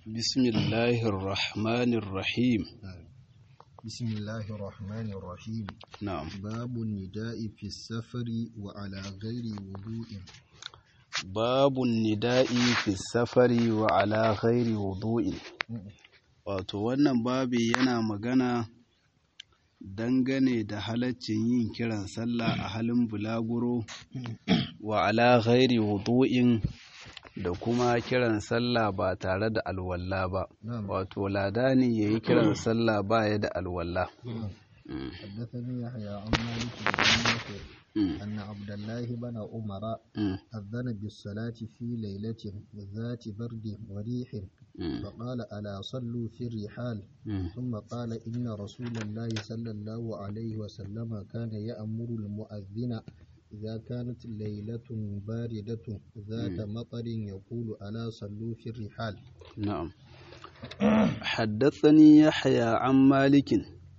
بسم الله الرحمن الرحيم بسم الله الرحمن الرحيم نعم باب النداء في السفر وعلى غير وضوء باب النداء في السفر وعلى غير وضوء wato wannan babi yana magana dangane da halaccin yin kiran sallah a halin bulaguro wa ala ghairi wudu'in da kuma kiran sallah ba tare da alwalla ba نعم wato ladani yayi kiran sallah ba ya da alwalla حدثني يحيى عن مالك بن نافع Mm, أن عبد الله بن عمر mm, أذن بالصلاة في ليلة ذات برد وريح mm, فقال ألا صلوا في الرحال mm. ثم قال إن رسول الله صلى الله عليه وسلم كان يأمر المؤذن إذا كانت ليلة باردة ذات مطر يقول ألا صلوا في الرحال نعم حدثني يحيى عن مالك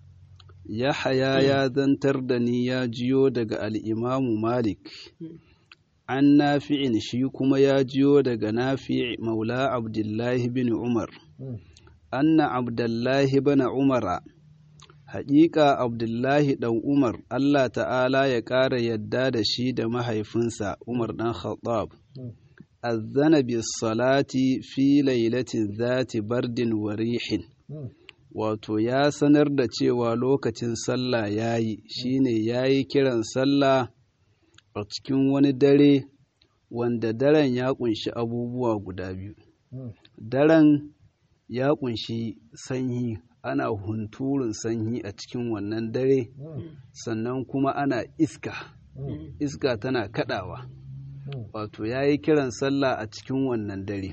يحيى يا ذنتر دني يا جيو دغ الإمام مالك عن نافع شي كما يا جيو دغ نافع مولى عبد الله بن عمر أن عبد الله بن عمر حقيقة عبد الله دن عمر الله تعالى ya ƙara yadda da shi da mahaifinsa Umar ɗan Khattab أذن بالصلاة في ليلة ذات برد وريح wato ya sanar da cewa lokacin sallah ya yi shine ya yi kiran sallah a cikin wani dare wanda daren ya kunshi abubuwa guda biyu daren ya kunshi sanyi ana hunturun sanyi a cikin wannan dare sannan kuma ana iska iska tana kadawa wato ya yi kiran sallah a cikin wannan dare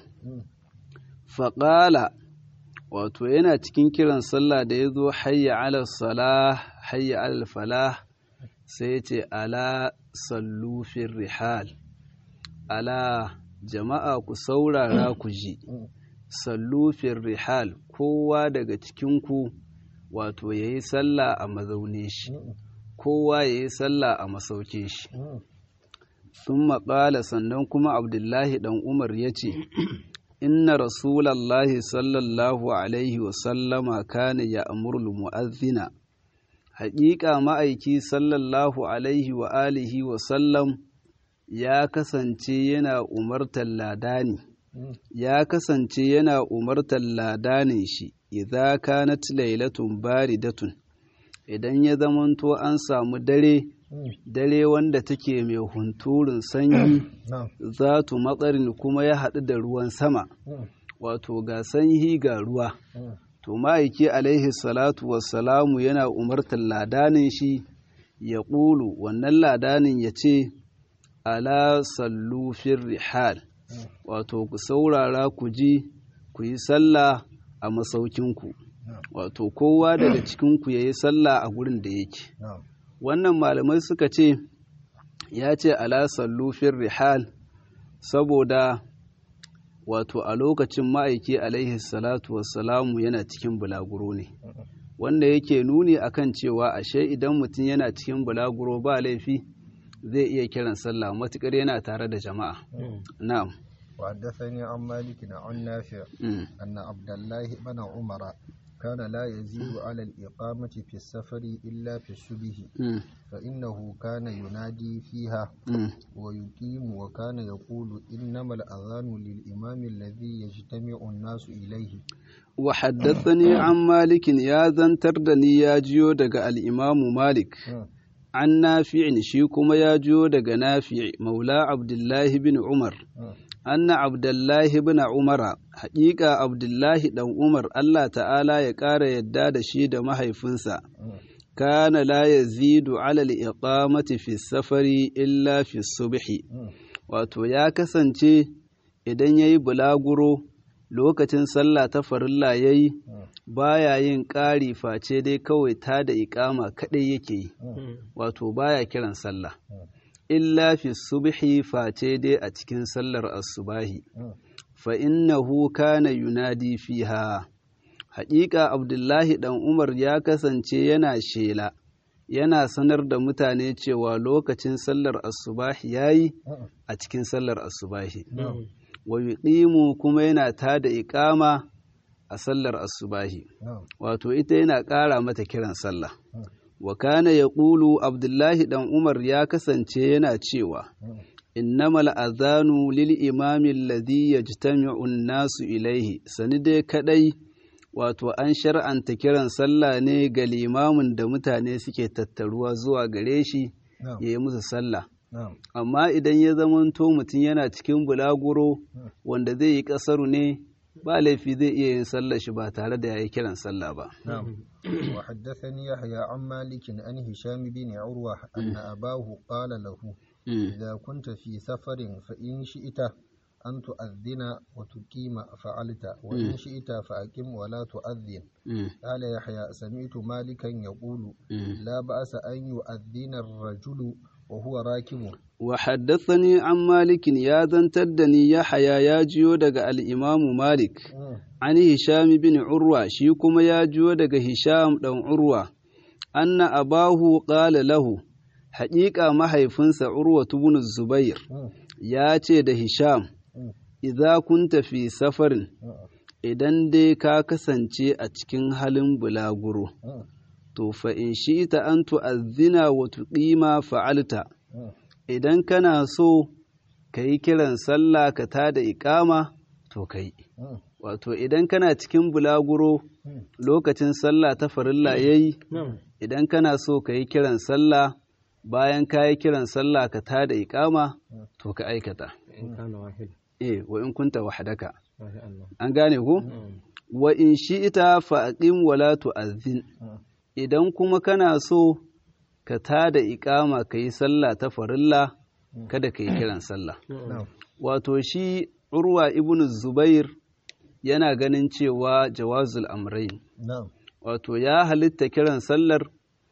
faƙala wato yana cikin kiran sallah da ya zo hayya ala salah hayya ala falah sai ya ce ala sallufin rihal ala jama'a ku saurara ku ji sallufin rihal kowa daga cikinku wato ya yi sallah a mazaunin shi kowa ya yi sallah a masaukin shi sun maƙala sannan kuma abdullahi ɗan umar ya ce inna rasulallahi sallallahu alaihi wasallama kana ya amurul mu'azzina haƙiƙa ma'aiki sallallahu alaihi wa alihi wasallam ya kasance yana umartar ladani ya kasance yana umartar ladanin shi idza kanat lailatun baridatun idan ya zamanto an samu dare dare wanda take mai hunturun sanyi نعم zatu matsarin kuma ya haɗu da ruwan sama wato ga sanyi ga ruwa to ma'aiki alaihi salatu wassalamu yana umartar ladanin shi ya ƙulu wannan ladanin ya ce ala sallu fir rihal wato ku saurara ku ji ku yi sallah a masaukinku wato kowa daga cikinku ya yi sallah a gurin da yake نعم wannan malamai suka ce ya ce ala sallu fir rihal saboda wato a lokacin ma'aiki alaihi salatu wassalamu yana cikin bulaguro ne wanda yake nuni akan cewa ashe idan mutum yana cikin bulaguro ba laifi zai iya kiran sallah matukar yana tare da jama'a na'am وحدثني عن مالك عن نافع Mm, أن عبد الله بن عمر كان لا يزيد على الإقامة في السفر إلا في الصبح mm, فإنه كان ينادي فيها mm. ويقيم وكان يقول إنما الأذان للإمام الذي يجتمع الناس إليه وحدثني عن مالك يا زنتر دني يا جيو دغ الإمام مالك عن نافع shi kuma ya jiyo daga nafi maula abdullahi bin umar anna abdullahi bin umara haƙiƙa abdullahi ɗan umar allah ta'ala ya ƙara yadda da shi da mahaifinsa kana la yazidu ala al-iqamati fi safari illa fi subhi wato ya kasance idan yayi bulaguro lokacin sallah ta farilla yayi baya yin ƙari face dai kawai ta da iƙama kaɗai yake yi wato baya kiran sallah illa fi subhi face dai a cikin sallar asubahi fa innahu kana yunadi fiha haƙiƙa abdullahi ɗan umar ya kasance yana shela yana sanar da mutane cewa lokacin sallar asubahi yayi a cikin sallar asubahi wa yuqimu kuma yana tada iqama a sallar asubahi نعم wato ita yana ƙara mata kiran sallah wa kana yaqulu abdullahi dan umar ya kasance yana cewa innamal azanu lil imami alladhi yajtami'u an-nasu ilayhi sani dai kadai wato an shar'anta kiran sallah ne ga limamin da mutane suke tattaruwa zuwa gare shi نعم ya yi musu sallah نعم amma idan ya zamanto mutum yana cikin bulaguro wanda zai yi ƙasaru ne ba laifi zai iya yin sallar shi ba tare da ya yi kiran sallah ba نعم وحدثني يحيى عن مالك عن هشام بن عروة أن أباه قال له Mm, إذا كنت في سفر فإن شئت أن تؤذن وتقيم فعلت وإن شئت فأقم ولا تؤذن mm, قال يحيى سمعت مالكا يقول mm. لا بأس أن يؤذن الرجل وهو راكب wa haddathani an malikin ya zantar da ni yahaya ya jiyo daga al'imamu malik an hisham bin urwa shi kuma ya jiyo daga hisham ɗan urwa anna abahu qala lahu haƙiƙa mahaifinsa urwa ibn zubair ya ce da hisham idza kunta fi safarin idan dai ka kasance a cikin halin bulaguro to fa in shi'ita an tu'azzina wa tuqima fa'alta idan kana so ka yi kiran sallah ka tada iƙama to ka yi wato idan kana cikin bulaguro lokacin sallah ta farilla ya yi idan kana so ka yi kiran sallah bayan ka yi kiran sallah ka tada iƙama to ka aikata إن كان واحد eh wa in kunta wahdaka ما شاء الله an gane ku wa in shi'ita fa aqim wa la tu'azzin idan kuma kana so ka tada iƙama ka yi sallah ta farilla kada ka yi kiran sallah نعم wato shi urwa ibn zubair yana ganin cewa jawazul amrain نعم wato ya halitta kiran sallar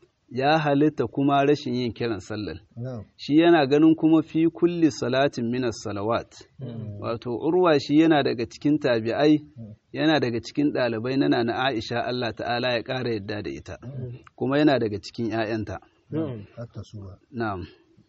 ya halitta kuma rashin yin kiran sallar نعم shi yana ganin kuma fi kulli salatin minas salawat wato urwa shi yana daga cikin tabi'ai yana daga cikin ɗalibai na na aisha Allah ta'ala ya ƙara yadda da ita kuma yana daga cikin 'ya'yanta نعم حتى سورة na'am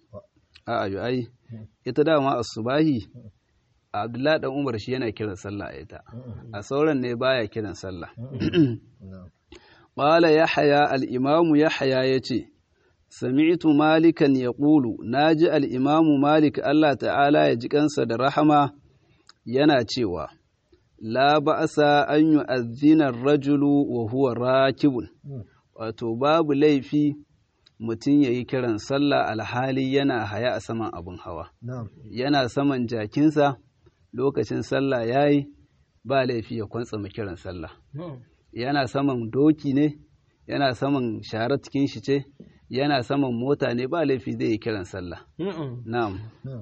a'a yu ai ita dama asubahi Abdullahi dan Umar shi yana kiran sallah a ita a sauran ne baya kiran sallah نعم qala yahya al-imamu yahya yace sami'tu malikan yaqulu naji al-imamu malik Allah ta'ala ya ji kansa da rahama yana cewa la ba'sa an yu'adhdhina ar-rajulu wa huwa rakibun wato babu laifi mutum yayi kiran sallah alhali yana haya a saman abin hawa نعم yana saman jakinsa lokacin sallah ya yi ba laifi ya kwantsama kiran sallah نعم yana saman doki ne yana saman sharar cikin shi ce yana saman mota ne ba laifi zai yi kiran sallah نعم na'am نعم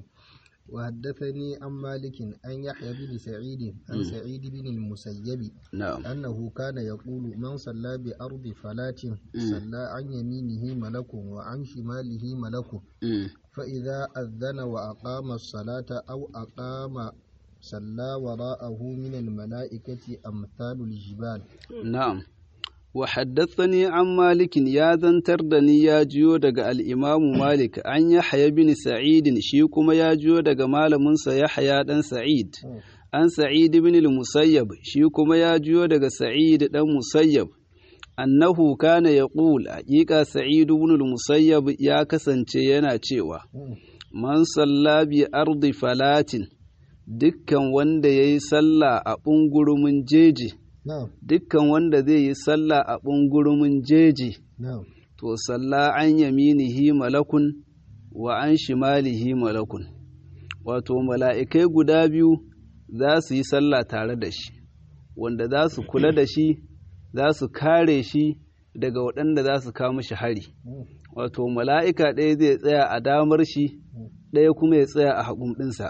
وحدثني عن مالك أن يحيى بن سعيد عن سعيد بن المسيب na'am أنه كان يقول من صلى بأرض فلاة صلى عن يمينه ملك وعن شماله ملك Mm. فإذا أذن وأقام الصلاة أو أقام صلى وراءه من الملائكة أمثال الجبال na'am wa haddathani an malikin ya zantar da ni ya jiyo daga al'imamu malik an yahya bin sa'idin shi kuma ya jiyo daga malaminsa yahya dan sa'id an sa'id bin al-musayyab shi kuma ya jiyo daga sa'id dan musayyab annahu kana yaqul haqiqa sa'id ibn al-musayyab ya kasance yana cewa man salla bi ardi falatin dukkan wanda yayi sallah a bungurumin jeji نعم dukkan wanda zai yi sallah a bungurumin jeji نعم to salla an yaminihi malakun wa an shimalihi malakun wato mala'ikai guda biyu za su yi sallah tare da shi wanda za su kula da shi za su kare shi daga waɗanda za su kawo shi hari wato mala'ika ɗaya zai tsaya a damar shi ɗaya kuma ya tsaya a hagun ɗinsa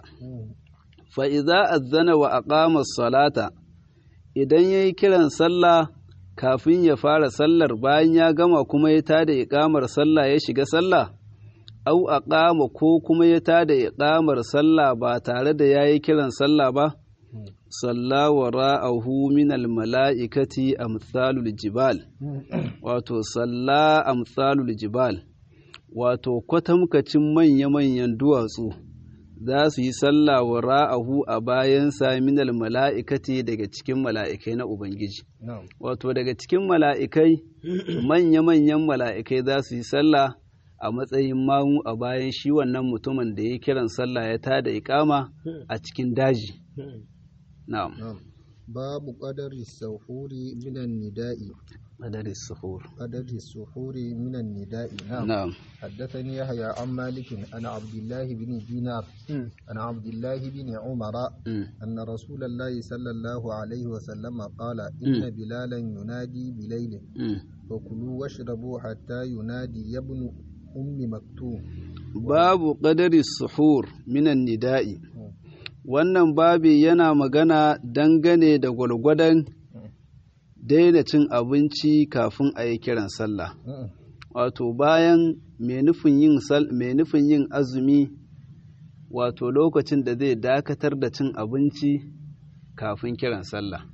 fa'iza azzana wa aqama salata idan ya yi kiran sallah kafin ya fara sallar bayan ya gama kuma ya tada iƙamar sallah ya shiga sallah au aqama ko kuma ya tada iƙamar sallah ba tare da ya yi kiran sallah ba salla wa ra'ahu min mala'ikati amsalul jibal wato salla amsalul jibal wato kwatamkacin manya-manyan duwatsu za su yi sallah wa ra'ahu a bayansa minal mala'ikati daga cikin mala'ikai na Ubangiji. na'am Wato daga cikin mala'ikai, manya-manyan mala'ikai za su yi sallah a matsayin mamu a bayan shi wannan mutumin da ya kiran sallah ya tada ikama a cikin daji. Na'am. na'am babu qadari sahuri minan nida'i Madaris suhur. qadari suhuri minan nida'i na'am Na'am. حدثني يحيى عن مالك عن عبد الله بن دينار عن عبد الله بن عمر Mm. أن رسول الله صلى الله عليه وسلم قال إن بلالا ينادي بليل Mm. فكلوا واشربوا حتى ينادي يا ابن أم مكتوم Babu ƙadari suhur minan nida'i. Wannan babi yana magana dangane da gwalgwadon daina cin abinci kafin a yi kiran sallah. Wato bayan mai nufin yin sal- mai nufin yin azumi wato lokacin da zai dakatar da cin abinci kafin kiran sallah.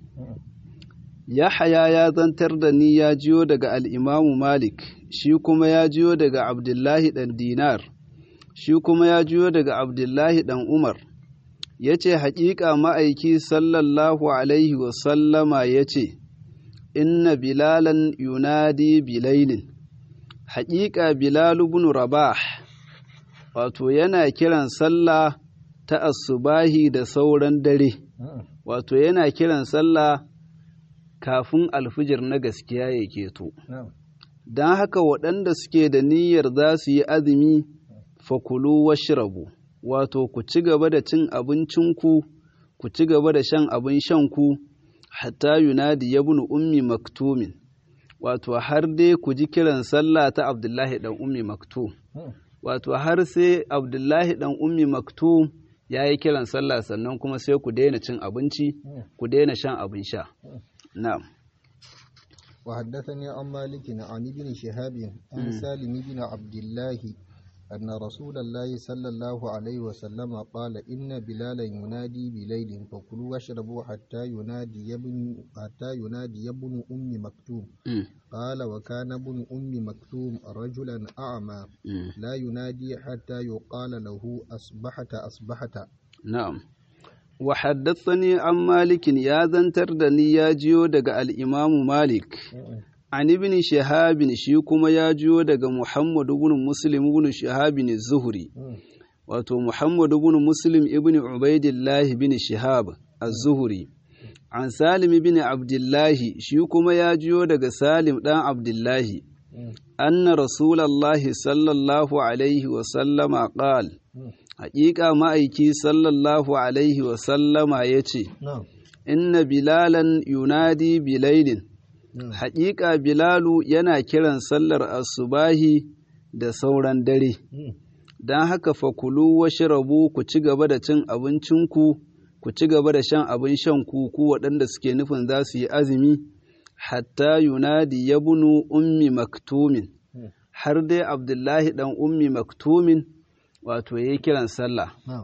Yahaya ya zantar da ni ya jiyo daga al'imamu Malik, shi kuma ya jiyo daga Abdullahi ɗan Dinar, shi kuma ya jiyo daga Abdullahi ɗan Umar, ya ce, Haƙiƙa ma'aiki sallallahu Alaihi wasallama ya ce, Inna Bilalan yunadi bilailin, haƙiƙa Bilalu bin Rabah, wato yana kiran sallah ta asubahi da sauran dare, wato yana kiran sallah kafin alfijir na gaskiya ya keto. نعم Don haka waɗanda suke da niyyar za su yi azumi fakulu washrabu wato ku ci gaba da cin abincinku ku ci gaba da shan abin shanku hatta yunadi ya bunu ummi maktumin wato har dai ku ji kiran sallah ta abdullahi ɗan ummi maktum wato har sai abdullahi ɗan ummi maktum ya yi kiran sallah sannan kuma sai ku daina cin abinci ku daina shan abin sha na'am وحدثني عن مالك عن ابن شهاب عن سالم بن عبد الله أن رسول الله صلى الله عليه وسلم قال إن بلالا ينادي بليل فكلوا واشربوا حتى ينادي ابن حتى ينادي ابن أم مكتوم Mm, قال وكان ابن أم مكتوم رجلا أعمى mm. لا ينادي حتى يقال له أصبحت أصبحت Na'am. Wa haddathani an Malikin ya zantar da ni ya jiyo daga al'imamu Malik, an ibn Shahabin shi kuma ya jiyo daga Muhammadu ibn Muslim ibn Shahabin Zuhri, wato Muhammadu ibn Muslim ibn Ubaidillah ibn Shihab az-Zuhri. An Salim ibn Abdullahi shi kuma ya jiyo daga Salim ɗan Abdullahi, anna Rasulallahi sallallahu alaihi wa sallama qala Haƙiƙa ma'aiki sallallahu Alaihi wasallama ya ce, نعم Inna Bilalan yunadi bilailin, haƙiƙa Bilalu yana kiran sallar asubahi da sauran dare, don haka fakulu washrabu ku ci gaba da cin abincinku, ku ci gaba da shan abin shanku ku waɗanda suke nufin za su yi azumi, hatta yunadi ya bunu ummi maktumin, har dai Abdullahi ɗan ummi maktumin. wato ya yi kiran sallah. نعم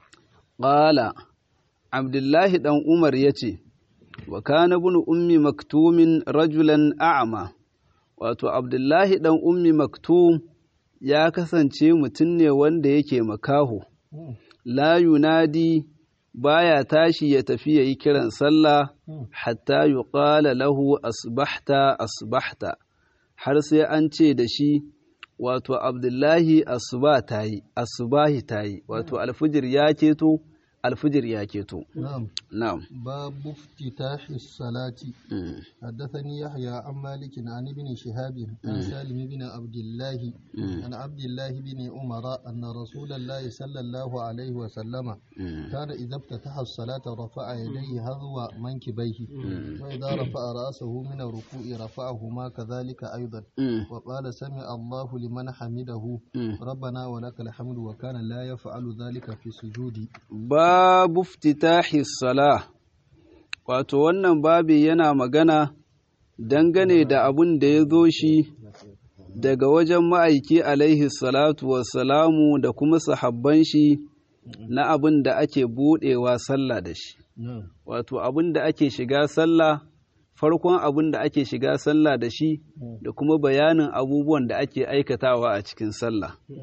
Ƙala, Abdullahi ɗan Umar ya ce, wa kana bin ummi maktumin rajulan a'ama, wato Abdullahi ɗan ummi maktum ya kasance mutum ne wanda yake makaho, la yunadi baya tashi ya tafi ya yi kiran sallah hatta yuqala lahu asbahta asbahta har sai an ce da shi wato abdullahi asuba ta yi asubahi ta yi wato alfijir ya keto alfijir ya keto نعم na'am باب افتتاح الصلاة Mm, حدثني يحيى عن مالك عن ابن شهاب عن سالم بن عبد الله عن عبد الله بن عمر أن رسول الله صلى الله عليه وسلم mm, كان إذا افتتح الصلاة رفع يديه هذو منكبيه وإذا رفع رأسه من الركوع رفعهما كذلك أيضا mm, وقال سمع الله لمن حمده mm. ربنا ولك الحمد وكان لا يفعل ذلك في السجود babu iftitahi salah wato wannan babi yana magana dangane da abin da ya zo shi daga wajen ma'aiki alaihi salatu wassalamu da kuma sahabban shi na abin da ake buɗewa sallah da shi نعم wato abin da ake shiga sallah farkon abin da ake shiga sallah da shi da kuma bayanin abubuwan da ake aikatawa a cikin sallah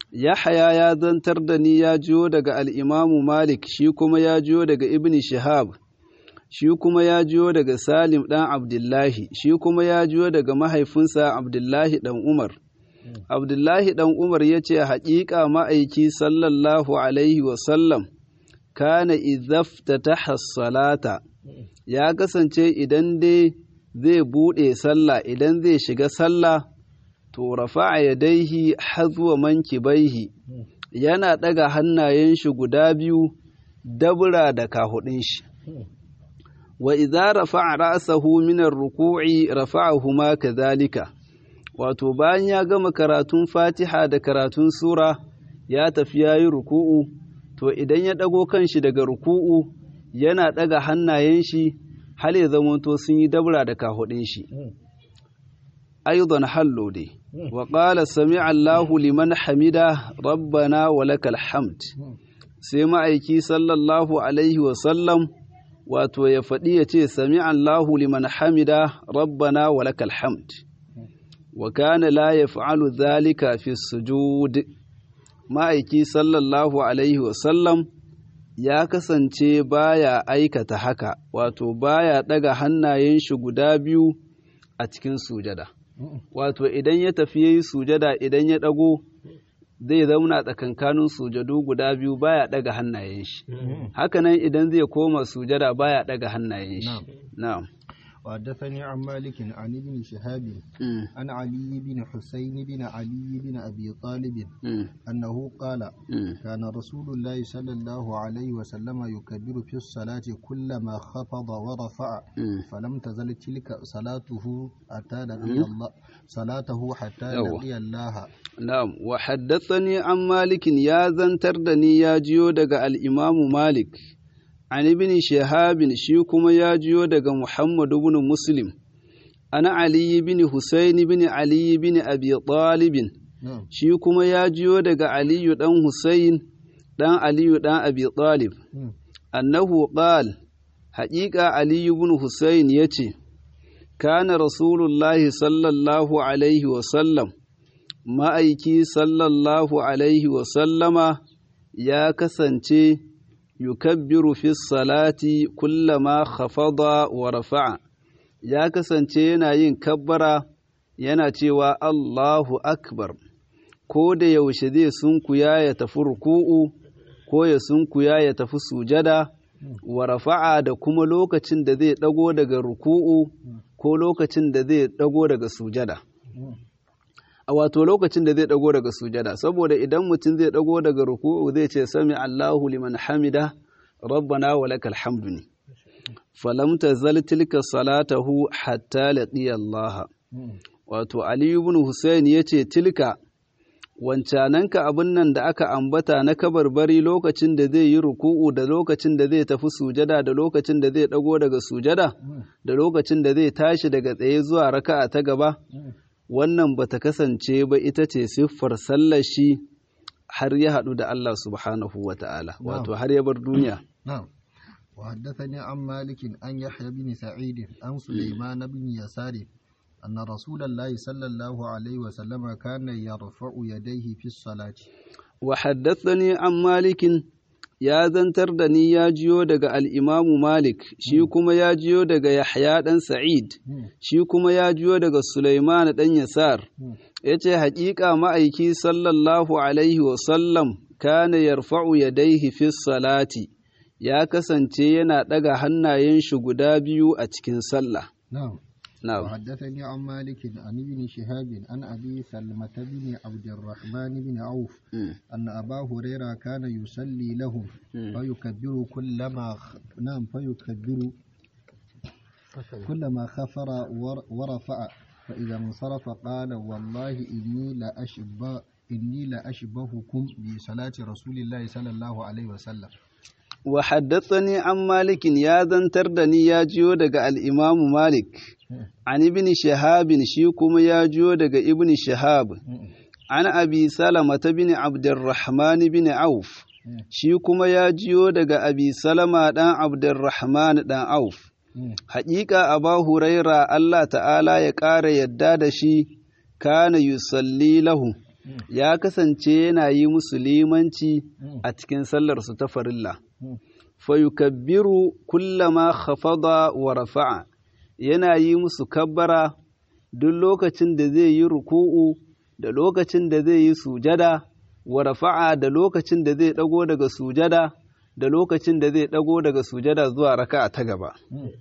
Yahaya ya zantar da ni ya jiyo daga al'imamu Malik, shi kuma ya jiyo daga Ibn Shihab, shi kuma ya jiyo daga Salim ɗan Abdullahi, shi kuma ya jiyo daga mahaifinsa Abdullahi ɗan Umar. Abdullahi ɗan Umar ya ce, Haƙiƙa ma'aiki sallallahu Alaihi wasallam, kana izafta ta salata, ya kasance idan dai zai buɗe sallah, idan zai shiga sallah, to rafa'a yadaihi hazwa mankibaihi yana ɗaga hannayen shi guda biyu dabura da kahudin shi wa idza rafa'a ra'sahu min ar-ruku'i rafa'ahu ma kadhalika wato bayan ya gama karatun Fatiha da karatun sura ya tafi yayi ruku'u to idan ya dago kanshi daga ruku'u yana ɗaga hannayen shi hal ya zamanto sun yi dabura da kahudin shi أيضا حلوا دي وقال سمع الله لمن حمده ربنا ولك الحمد سمع أيكي صلى الله عليه وسلم wato ya faɗi ya ce sami Allahu liman hamida rabbana wa lakal hamd wa kana la yaf'alu dhalika fi sujud ma'aiki sallallahu alaihi wa sallam ya kasance baya aikata haka wato baya ɗaga hannayen shi guda biyu a cikin sujada wato idan ya tafi yayi sujada idan ya ɗago zai zauna tsakankanin sujadu guda biyu baya ɗaga hannayen shi hakanan idan zai koma sujada baya ɗaga hannayen shi na'am وحدثني عن مالك عن ابن شهاب عن علي بن حسين بن علي بن أبي طالب أنه قال كان رسول الله صلى الله عليه وسلم يكبر في الصلاة كلما خفض ورفع فلم تزل تلك صلاته حتى لقي الله صلاته حتى لقي الله نعم وحدثني عن مالك يا زنتردني يا جيو دغ الإمام مالك an ibn shahabin shi kuma ya jiyo daga Muhammad ibn Muslim ana Ali ibn Husayn ibn Ali ibn Abi Talib shi kuma ya jiyo daga Ali dan Husayn dan Ali dan Abi Talib annahu qal haqiqa Ali ibn Husayn yace kana rasulullahi sallallahu alaihi wa sallam ma'aiki sallallahu alaihi wa sallama ya kasance yukabbiru fi salati kullama khafada wa rafa'a ya kasance yana yin kabbara yana cewa Allahu akbar ko da yaushe zai sunkuya ya tafi ruku'u ko ya sunkuya ya tafi sujada wa rafa'a da kuma lokacin da zai dago daga ruku'u ko lokacin da zai dago daga sujada a wato lokacin da zai dago daga sujada saboda idan mutum zai dago daga ruku'u zai ce sami Allahu liman hamida rabbana wa lakal hamdu ne falam tazal tilka salatahu hatta laqiya Allah wato Ali ibn Hussein yace tilka wancananka abin nan da aka ambata na kabarbari lokacin da zai yi ruku'u da lokacin da zai tafi sujada da lokacin da zai dago daga sujada da lokacin da zai tashi daga tsaye zuwa raka'a ta gaba wannan bata kasance ba ita ce siffar sallar shi har ya haɗu da Allah subhanahu wa ta'ala wato har ya bar duniya. وحدثني عن مالك أن يحيى بن سعيد عن سليمان بن يسار أن رسول الله صلى الله عليه وسلم كان يرفع يديه في الصلاة وحدثني عن مالك ya zantar da ni ya jiyo daga al'imamu Malik, shi kuma ya jiyo daga Yahya ɗan Sa'id, shi kuma ya jiyo daga Sulaiman ɗan Yasar, ya ce, Haƙiƙa ma'aiki sallallahu Alaihi wasallam kana yarfa'u ya daihi fi salati, ya kasance yana ɗaga hannayen shi guda biyu a cikin sallah. نعم وحدثني عن مالك عن ابن شهاب عن أبي سلمة بن عبد الرحمن بن عوف م. أن أبا هريرة كان يصلي لهم م. فيكبر كلما خ... نعم فيكبر كلما خفر ور... ورفع فإذا انصرف قال والله إني لأشبه إني لأشبهكم بصلاة رسول الله صلى الله عليه وسلم وحدثني عن مالك يا ذنتر دني يا جيو دغ الإمام مالك عن ابن شهاب شيكم يا جيو دغ ابن شهاب عن أبي سلمة بن عبد الرحمن بن عوف شيكم يا جيو دغ أبي سلمة دان عبد الرحمن دان عوف حقيقة أبا هريرة الله تعالى يقار يداد شي كان يصلي له ya kasance yana yi musu limanci a cikin sallarsu ta farilla fayukabbiru kullama khafada wa rafa'a yana yi musu kabbara duk lokacin da zai yi ruku'u da lokacin da zai yi sujada wa rafa'a da lokacin da zai dago daga sujada da lokacin da zai dago daga sujada zuwa raka'a ta gaba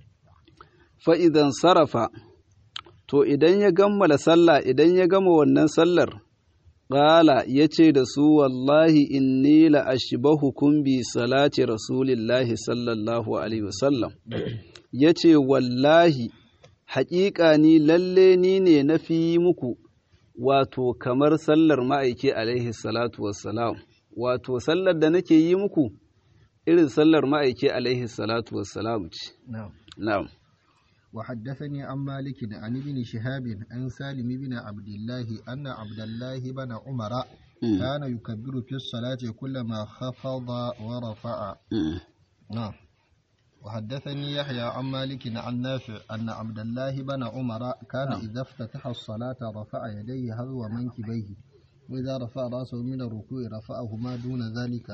fa idan sarafa to idan ya gammala sallah idan ya gama wannan sallar Ƙala ya ce da su wallahi inni la ashbahukum bi salati rasulillahi sallallahu alaihi wasallam ya ce wallahi haƙiƙa ni lalle ni ne na fi muku wato kamar sallar ma'aiki alaihi salatu wassalam wato sallar da nake yi muku irin sallar ma'aiki alaihi salatu wassalam ce na'am وحدثني عن مالك عن ابن شهاب عن سالم بن عبد الله أن عبد الله بن عمر كان يكبر في الصلاة كلما خفض ورفع نعم وحدثني يحيى عن مالك عن نافع أن عبد الله بن عمر كان إذا افتتح الصلاة رفع يديه هذو منكبيه وإذا رفع رأسه من الركوع رفعهما دون ذلك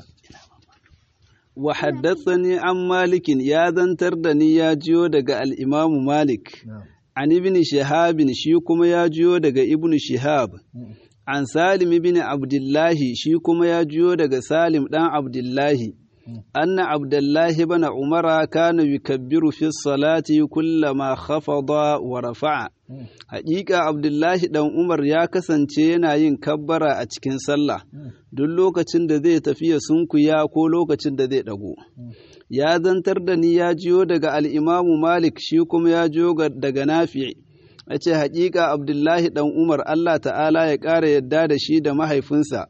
wa haddathani an malikin ya zantar da ni ya jiyo daga al'imamu malik an ibn shihabin shi kuma ya jiyo daga ibn shihab an salim ibn abdullahi shi kuma ya jiyo daga salim ɗan abdullahi anna abdullahi bana umara kana yukabbiru fi salati kullama khafada wa rafa'a haƙiƙa abdullahi ɗan umar ya kasance yana yin kabbara a cikin sallah duk lokacin da zai tafiya sunkuya ko lokacin da zai ɗago ya zantar da ni ya jiyo daga al'imamu malik shi kuma ya jiyo daga nafi a ce haƙiƙa abdullahi ɗan umar allah ta'ala ya ƙara yadda da shi da mahaifinsa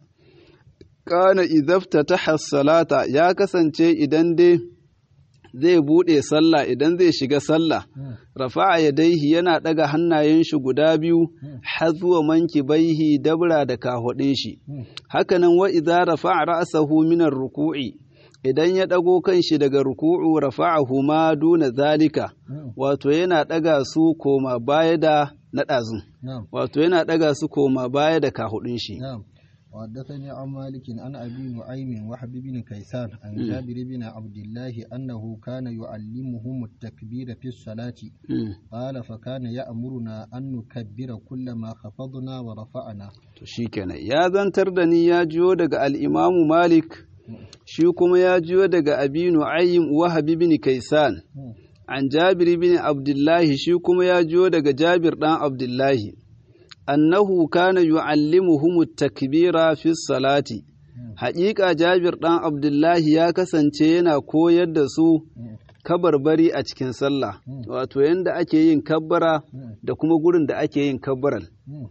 kana idafta ta salata ya kasance idan dai zai buɗe sallah idan zai shiga sallah rafa'a yadaihi yana ɗaga hannayen shi guda biyu har zuwa manki baihi dabra da kahodin shi hakanan wa idza rafa'a ra'sahu min ruku'i idan ya ɗago kan shi daga ruku'u rafa'ahu ma duna zalika wato yana ɗaga su koma baya da naɗazun wato yana ɗaga su koma baya da kahudin shi وحدثني عن مالك عن أبي نعيم وحب بن كيسان عن جابر بن عبد الله أنه كان يعلمهم التكبير في الصلاة قال فكان يأمرنا أن نكبر كلما خفضنا ورفعنا shikenan ya zantar da ni ya jiyo daga al'imamu malik shi kuma ya jiyo daga abi nu'aym wahab bin kaisan an jabir bin abdullahi shi kuma ya jiyo daga jabir dan abdullahi annahu kana yu'allimuhum takbira fi salati haƙiƙa Jabir ɗan Abdullahi ya kasance yana koyar da su kabarbari a cikin sallah wato yanda ake yin kabbara da kuma gurin da ake yin kabbaran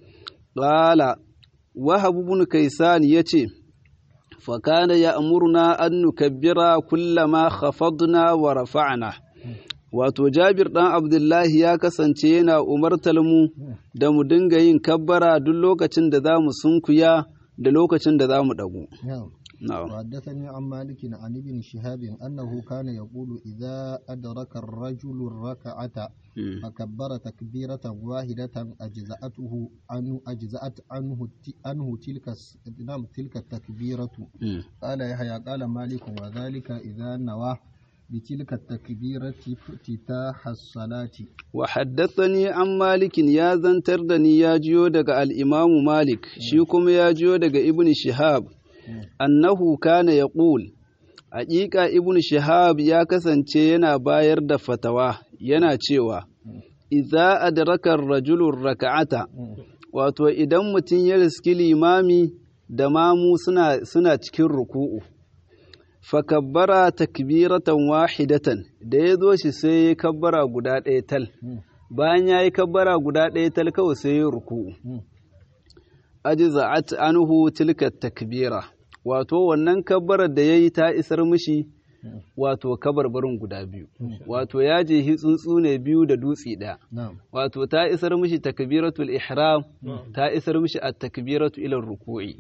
qala wahab ibn kaisan yace fa kana ya'muruna an nukabbira kullama khafadna wa rafa'na wato jabir ɗan abdullahi ya kasance yana umartar mu da mu dinga yin kabbara duk lokacin da za mu sunkuya da lokacin da za mu ɗagu. وحدثني عن مالك عن ابن شهاب أنه كان يقول إذا أدرك الرجل الركعة فكبر تكبيرة واحدة أجزأته عنه أجزأت عنه عنه تلك نعم تلك التكبيرة قال يحيى قال مالك وذلك إذا نواه بتلك التكبيرة افتتاح الصلاة وحدثني عن مالك يا زنتردني يا جيو دغ الإمام مالك شيكم يا جيو دغ ابن شهاب أنه كان يقول Haƙiƙa Ibn Shihab ya kasance yana bayar da fatawa yana cewa, Iza adraka rajulun raka'ata, wato idan mutum ya riski limami da mamu suna cikin ruku'u. fakabbara takbiratan wahidatan da ya zo shi sai ya kabbara guda ɗaya tal bayan ya yi kabbara guda ɗaya tal kawai sai ya ruku ajza'at anhu tilka takbira wato wannan kabbarar da ya yi ta isar mishi wato kabarbarin guda biyu wato ya je tsuntsu ne biyu da dutse ɗaya wato ta isar mishi takbiratul ihram ta isar mishi at takbiratu ila ruku'i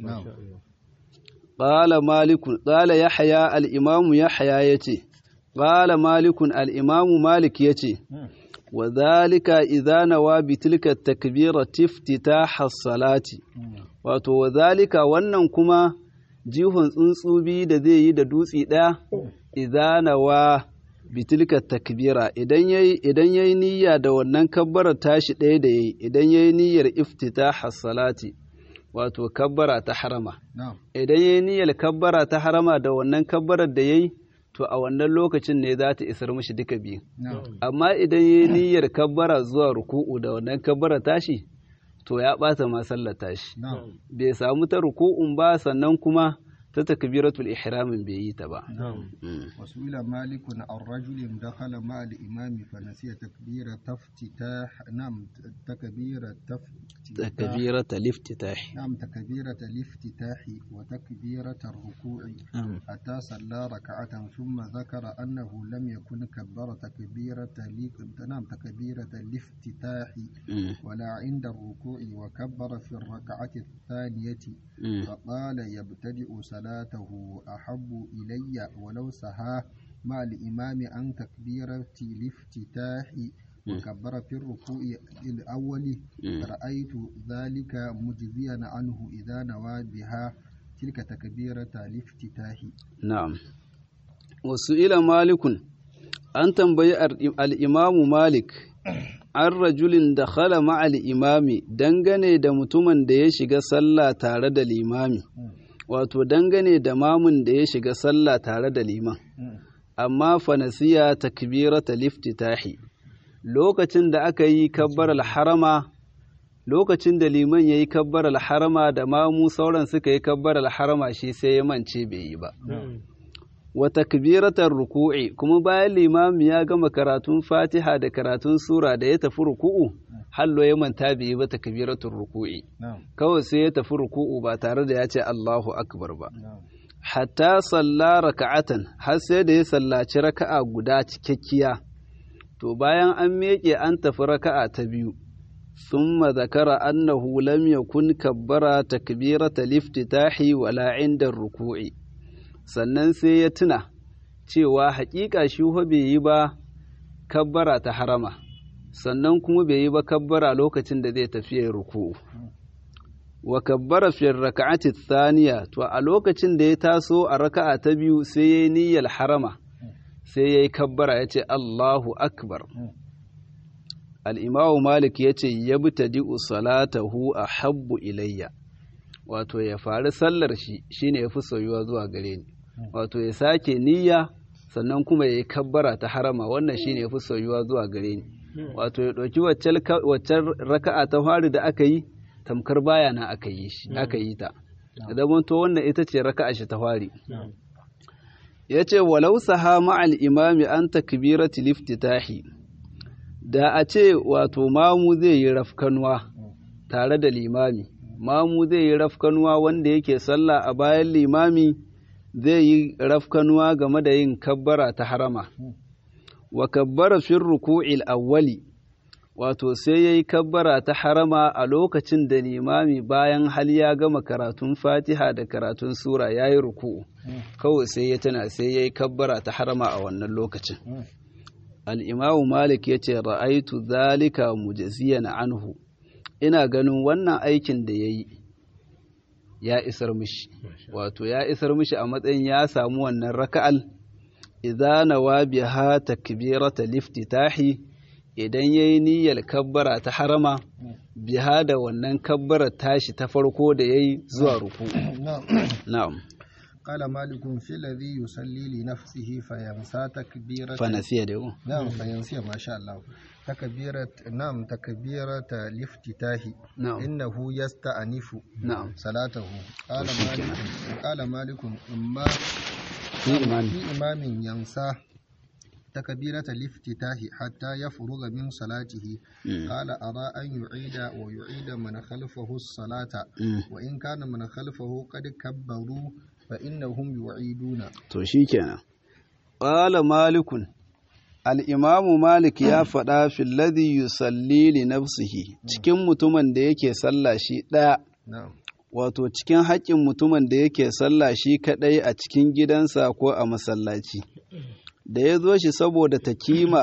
قال مالك قال يحيى الإمام يحيى يتي قال مالك الإمام مالك يتي wa zalika idza nawa bi tilka takbirati iftitah salati wato wa zalika wannan kuma jihun tsuntsubi da zai yi da dutsi ɗaya idza nawa bi tilka takbira idan yayi idan yayi niyya da wannan kabbarar tashi ɗaya da yayi idan yayi niyyar iftitah salati wato kabbara ta harama na'am idan yayi niyyar kabbara ta harama da wannan kabbarar da yayi to a wannan lokacin ne za ta isar mishi duka biyu na'am amma idan yayi niyyar kabbara zuwa ruku'u da wannan kabbara tashi to ya ɓata ma sallar tashi na'am bai samu ta ruku'un ba sannan kuma ta takbiratul ihramin bai yi ta ba na'am Mm. وسئل مالك عن رجل دخل مع الإمام فنسي تكبيرة افتتاح نعم تكبيرة افتتاح takbiratul iftitah نعم تكبيرة الافتتاح وتكبيرة الركوع نعم. حتى صلى ركعة ثم ذكر أنه لم يكن كبر تكبيرة ال- نعم تكبيرة الافتتاح Mm. ولا عند الركوع وكبر في الركعة الثانية Mm. فقال يبتدئ صلاته أحب إلي ولو سها مع الإمام عن تكبيرة الافتتاح وكبر في الركوع الأول Mm. رأيت ذلك مجزيا عنه إذا نوى بها تلك تكبيرة الافتتاح Na'am. Wasu ila malikun, an tambayi ar- al'imamu Malik, an rajulin da khala ma'al imami dangane da mutumin da ya shiga sallah tare da limami, wato dangane da mamun da ya shiga sallah tare da liman, amma fanasiya takbirata liftitahi. Lokacin da aka yi kabbar harama lokacin da liman ya yi kabbar harama da mamu sauran suka yi kabbar harama shi sai ya mance bai yi ba. wa takbiratar ruku'i kuma bayan limami ya gama karatun fatiha da karatun sura da ya tafi ruku'u hallo ya manta bai yi ba takbiratul ruku'i نعم kawai sai ya tafi ruku'u ba tare da ya ce Allahu akbar ba نعم hatta salla raka'atan har sai da ya sallaci raka'a guda cikakkiya to bayan an miƙe an tafi raka'a ta biyu ثم ذكر أنه لم يكن كبر تكبيرة الافتتاح ولا عند الركوع sannan sai ya tuna cewa haƙiƙa shi fa bai yi ba kabbara ta harama sannan kuma bai yi ba kabbara lokacin da zai tafi ya ruku'u wa kabbara fi raka'ati thaniya to a lokacin da ya taso a raka'a ta biyu sai yayi niyyar harama sai yayi kabbara yace Allahu akbar al-imamu malik yace yabtadi'u salatahu ahabbu ilayya wato ya fari sallar shi shine yafi soyuwa zuwa gare ni wato ya sake niyya sannan kuma ya yi kabbara ta harama wannan shine yafi soyuwa zuwa gare ni wato ya ɗauki waccan raka'a ta fari da aka yi tamkar baya na aka yi shi aka yi ta idan to wannan ita ce raka'a shi ta fari ya ce walau saha ma'al imami an takbirati liftitahi da a ce wato mamu zai yi rafkanuwa tare da limami mamu zai yi rafkanuwa wanda yake sallah a bayan limami zai yi rafkanuwa game da yin kabbara ta harama wa kabbara fin ruku'il awwali wato sai ya yi kabbara ta harama a lokacin da limami bayan hal ya gama karatun fatiha da karatun sura ya yi ruku'u kawai sai ya tana sai ya yi kabbara ta harama a wannan lokacin al'imamu malik ya ce ra'aitu zalika mujaziyan anhu ina ganin wannan aikin da ya yi ya isar mishi wato ya isar mishi a matsayin ya samu wannan raka'al idana wa biha takbirata liftitahi idan yayi niyyar kabbara ta harama biha da wannan kabbara tashi ta farko da yayi zuwa ruku na'am قال مالك في الذي يصلي لنفسه فينسى تكبيرة فنسي ده نعم فينسي ما شاء الله تكبيرة نعم تكبيرة الافتتاح نعم إنه يستأنف نعم صلاته قال مالك قال مالك إما في إمام في إمام ينسى تكبيرة الافتتاح حتى يفرغ من صلاته مم. قال أرى أن يعيد ويعيد من خلفه الصلاة مم. وإن كان من خلفه قد كبروا فإنهم يعيدون to shikenan qala malikun al-imamu malik ya faɗa fil ladhi yusalli li nafsihi cikin mutumin da yake sallah shi ɗaya نعم wato cikin haƙƙin mutumin da yake sallah shi kaɗai a cikin gidansa ko a masallaci da ya zo shi saboda takima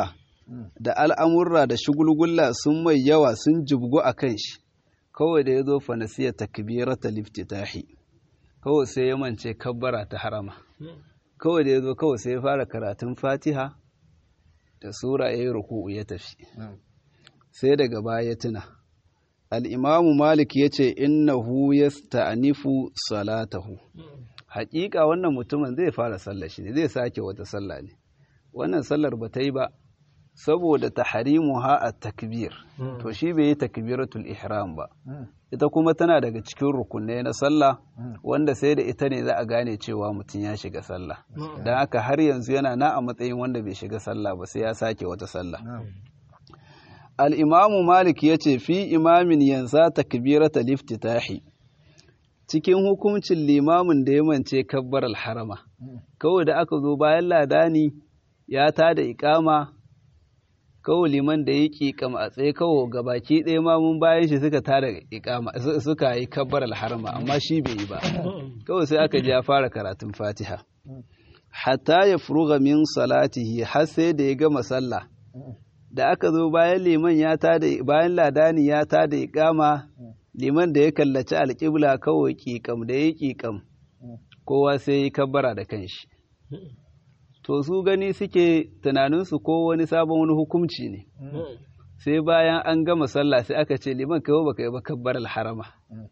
da al'amurra da shugulgulla sun mai yawa sun jibgu a kan shi kawai da ya zo fanasiya takbirata liftitahi kawai sai ya mance kabbara ta harama kawai da ya zo kawai sai ya fara karatun fatiha da sura ya yi ruku'u ya tafi sai daga baya ya tuna al'imamu malik ya ce innahu ya ta'anifu salatahu haƙiƙa wannan mutumin zai fara sallar shi ne zai sake wata sallah ne wannan sallar ba ta yi ba saboda taharimu ha a takbir to shi bai yi takbiratul ihram ba ita kuma tana daga cikin rukunai na sallah wanda sai da ita ne za a gane cewa mutum ya shiga sallah don haka har yanzu yana na a matsayin wanda bai shiga sallah ba sai ya sake wata sallah al'imamu malik ya ce fi imamin yansa takbirata liftitahi cikin hukuncin limamin da ya mance kabbar alharama kawai da aka zo bayan ladani ya tada ikama kawai liman da ya ƙiƙam a tsaye kawai gabaki ɗaya ma mun bayan shi suka tada ikama suka yi kabbar alharama amma shi bai yi ba kawai sai aka ji ya fara karatun fatiha hatta ya furuga min salatihi har sai da ya gama sallah da aka zo bayan liman ya tada bayan ladani ya tada ikama liman da ya kallaci alƙibla kawai ƙiƙam da ya ƙiƙam kowa sai ya kabbara da kanshi to su gani suke tunaninsu ko wani sabon wani hukumci ne sai bayan an gama sallah sai aka ce liman kawai baka yi ba kabbar alharama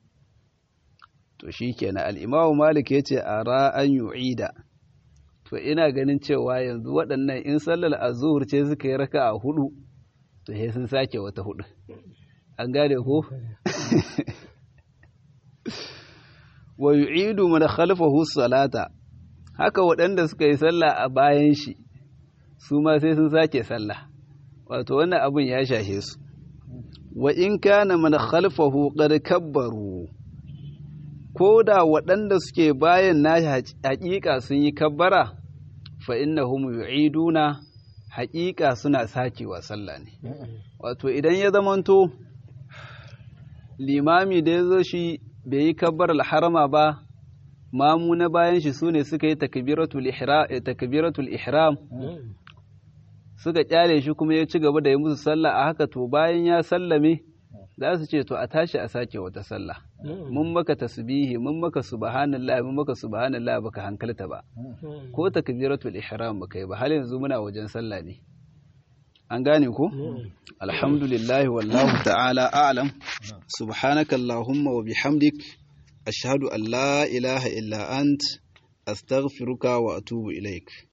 to shi kenan al'imamu malik ya ce a ra'an yu'ida to ina ganin cewa yanzu waɗannan in sallar azuhur ce suka yi raka a hudu to sai sun sake wata hudu an gane ko wa yu'idu man khalfahu salata haka waɗanda suka yi sallah a bayan shi su ma sai sun sake sallah wato wannan abin ya shashe su wa in kana man khalfahu qad kabbaru ko da waɗanda suke bayan nashi haƙiƙa sun yi kabbara fa innahum yu'iduna haƙiƙa suna sakewa sallah ne wato idan ya zamanto limami da ya zo shi bai yi kabbar harama ba mamu na bayan shi sune suka yi takbiratul ihram suka kyale shi kuma ya ci gaba da yi musu sallah a haka to bayan ya sallame za su ce to a tashi a sake wata sallah mun maka tasbihi mun maka subhanallah mun maka subhanallah baka hankalta ba ko takbiratul ihram baka yi ba har yanzu muna wajen sallah ne an gane ko alhamdulillah wallahu ta'ala a'lam subhanaka allahumma wa bihamdik ashhadu an la ilaha illa ant astaghfiruka wa atubu ilaik